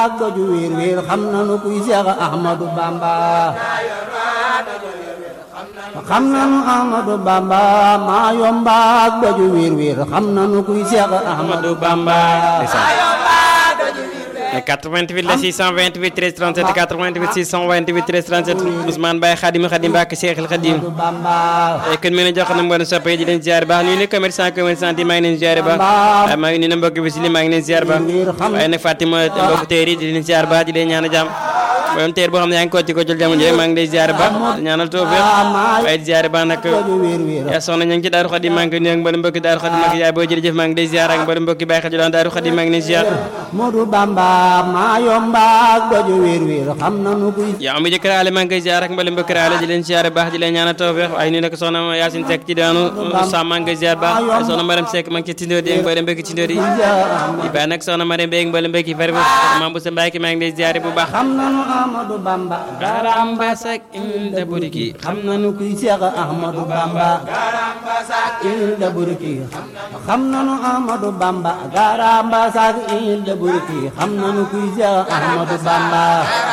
ak doju wiir wiir xam nanu kuy Seex Ahmadu Bamba xam nanu Ahmadu Bamba maa yomba ak doju wiir wiir xam nanu kuy Seex Ahmadu Bamba 88 la 628 13 37 88 628 13 37 Ousmane Baye Khadim Khadim Mbacke Cheikhul Khadim kon mën a jox na mboolem soppe di leen ziar baax nuyu ne commerçant commerçant yi maa ngi leen ziar baax waaye maa ngi nuyu na mbokk bi si li maa ngi leen ziar baax waaye nag Fatima mbokk teer yi di leen ziar baax di leen ñaan jàmm borom teer boo xam ne yaa ngi kooti ko jël jamono ji maa ngi lay ziar baax ñaanal tawfiq waaye di ziar baax nag yaa soxna ñu ngi ci Daaru Khadim maa ngi koy nuyu ak mboolem mbokki Daaru Khadim nag yaay boo jërëjëf maa ngi lay ziar ak mboolem mbokki Baye Khadim Daaru Khadim maa ngi leen ziar Modu Bamba maa yomba ak doju wiir wiir xam nanu kuy yaa am jëkkër ale maa ngi koy ziar ak mboolem mbokki ale di leen ziar baax di leen ñaanal tawfiq waaye nuyu nag soxna Yacine Seck ci daanu sa maa ngi koy ziar baax waaye soxna Mariam Seck maa ngi ci tindóor di mboolem mbokki tindóor yi di baax nag soxna Mariam Bey mboolem mbokki fari maam bu sa Mbaye maa ngi lay ziar bu baax xam nanu Ahmadu Bamba garamba sak inda buriki xam nanu kuy Seex Ahmadu Bamba ilda burki xam nanu Ahmadu Bamba garamba sak ilda burki xam nanu kuy Seex Ahmadu Bamba